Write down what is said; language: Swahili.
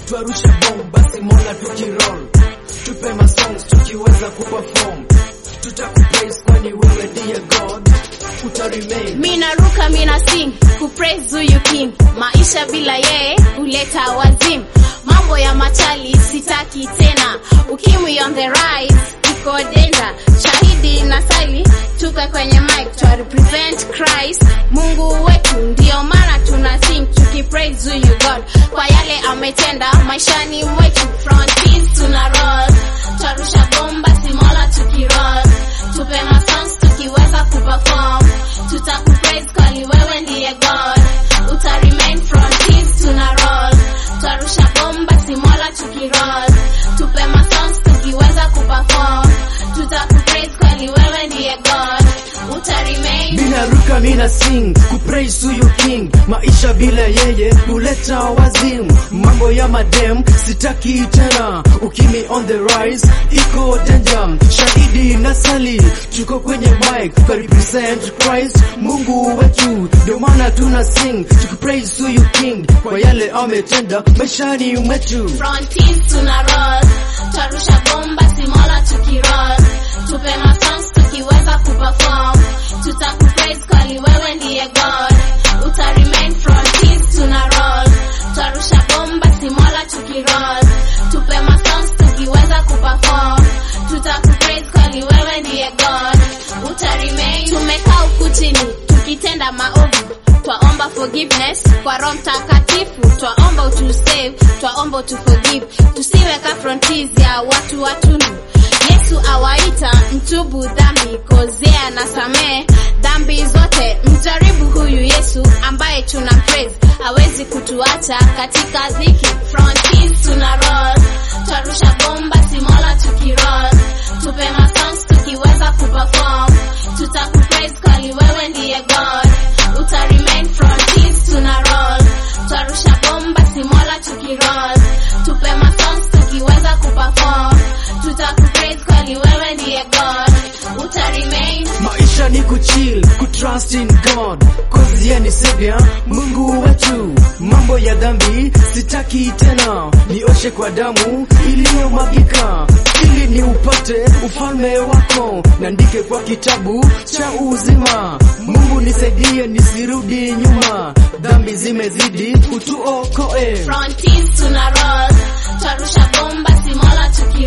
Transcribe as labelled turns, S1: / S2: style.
S1: twarusha bomb basi mola tukiroll tupe masongs tukiweza kuperform tutakupraise kwani wewe ndiye god utaremain
S2: mina ruka mina sing kupraise huyu king maisha bila yeye huleta wazimu mambo ya machali sitaki tena ukimwi on the rise iko danger shahidi na sali tupe kwenye mic twa represent christ mungu wetu ndio maana tuna sing tukipraise huyu god kwa yale ametenda maishani mwetu frontis tuna roll twarusha bomba simola tukiroll tupe masons tukiweza kuperform tutakupraise kwani wewe ndiye god uta remain frontis tuna roll twarusha bomba simola tukiroll tupe masons tukiweza kuperform tutakupraise kwani wewe ndiye god uta remain
S1: mina ruka mina sing kupraise huyu king maisha bila yeye huleta wazimu mambo ya madem sitaki tena ukimi on the rise iko danger shahidi na sali tuko kwenye mic kwa represent christ mungu wetu ndio maana tuna sing tukipraise huyu king kwa yale ametenda maishani mwetu
S2: frontis tuna roll twarusha bomba simola tukiroll tupe masons tukiweza kuperform tutakupraise kwani wewe ndiye god uta remain frontis tuna roll twarusha bomba simola tukiroll tupe masons tukiweza kuperform tutakupraise kwani wewe ndiye god uta remain tumekaa huku chini tukitenda maovu twaomba forgiveness kwa roho mtakatifu twaomba utusave twaomba utuforgive tusiwe ka frontis ya watu watundu yesu awaita mtubu dhambi kozea na samee dhambi zote mjaribu huyu yesu ambaye tuna praise hawezi kutuacha katika dhiki frontis tuna roll twarusha bomba simola tukiroll tupe masons tukiweza kuperform tutakupraise kwani wewe ndiye god uta remain frontis tuna roll twarusha bomba simola tukiroll tupe masons tukiweza kuperform tutakupraise kwani wewe ndiye god uta remain
S1: maisha ni kuchill kutrust in god cause yeye ni savior mungu wetu mambo ya dhambi sitaki tena nioshe kwa damu iliyomwagika ili ni upate ufalme wako nandike kwa kitabu cha uzima mungu nisaidie nisirudi nyuma dhambi zimezidi utuokoe
S2: frontis tuna roll twarusha bomba simola tukiroll